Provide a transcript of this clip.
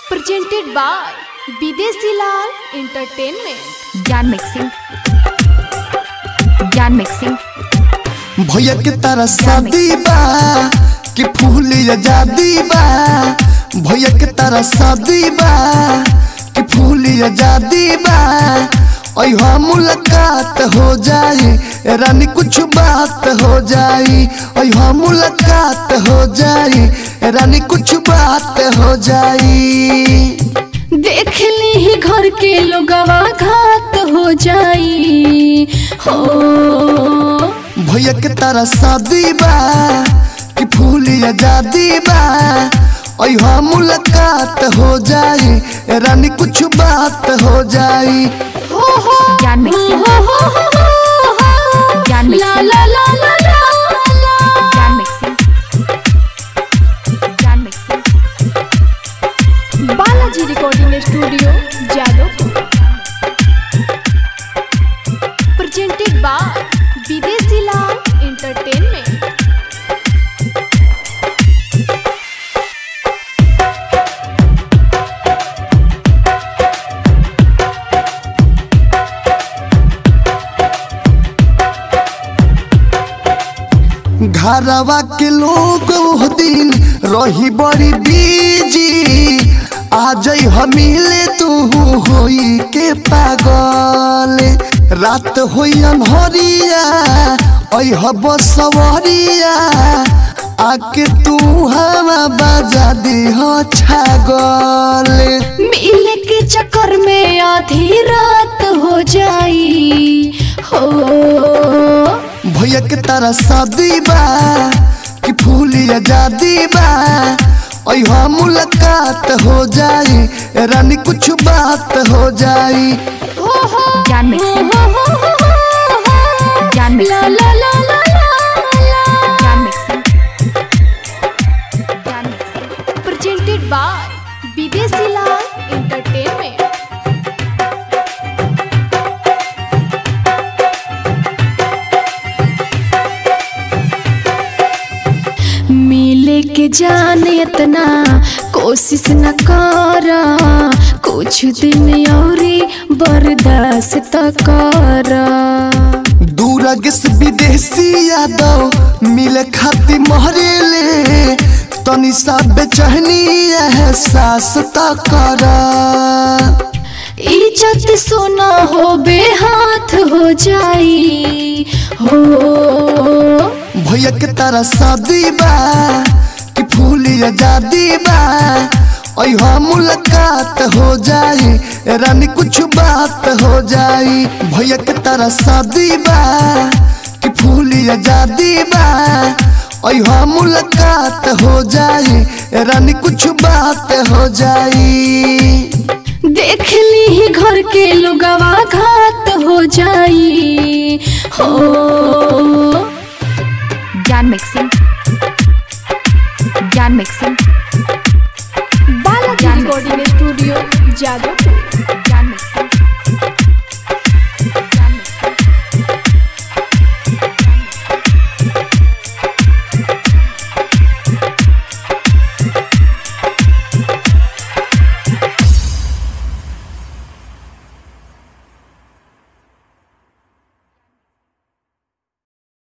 presented by Bidesi Lal Entertainment. Gyan mixing Gyan mixing भैया के तारा शादी बा कि फूल आजादी बा भैया के तारा शादी बा कि फूल आजादी बा अहा मुलाकात हो जाई रानी कुछ बात हो जाई अहा मुलाकात हो जाई रानी कुछ बात हो जाई देख ली ही घर के लोगवा घात हो जाई हो भैया के तारा शादी बा कि फूल आजादी बा अहा मुलाकात हो जाई रानी कुछ बात हो जाई हो हो ज्ञान मिक्सिंग हो हो हो हो हो ज्ञान ला मिक्सिंग ला ला ला ला ला Gyan mixing Gyan mixing Balaji recording studio Jadavpur presented by Bidesi Lal Entertainment. घरवा के लोग वो दिन रही बड़ी बीजी आ जाई हमीले तू होई के पागल रात होई अनहरिया अह बसवरिया आके तू हवा बजा दी हो छागल मिले के चक्कर में आधी रात हो जाई हो भैया के तारा शादी बा कि फूल आजादी बा अहा मुलाकात हो जाई रानी कुछ बात हो जाई हो हो ज्ञान मिक्सिंग हो हो हो हो हो ज्ञान ला मिक्सिंग ला ला ला ला ला Gyan mixing Gyan mixing presented by Bidesi Lal Entertainment. मिले के जाने इतना कोशिश न करा कुछ दिन औरी बर्दाश्त त करा दूरग से विदेशी यादव मिले खाती महरेले तनी सा बेचहनी एहसास त करा इज्जत सोना हो बेहाथ हो जाई हो भैया के तारा शादी बा कि फूल आजादी बा अहा मुलाकात हो जाई रानी कुछ बात हो जाई भैया के तारा शादी बा कि फूल आजादी बा अहा मुलाकात हो जाई रानी कुछ बात हो जाई देख ली ही घर के लोगवा घात हो जाई हो ज्ञान मिक्सिंग ज्ञान मिक्सिंग बालाजी ज्ञान रिकॉर्डिंग स्टूडियो जादवपुर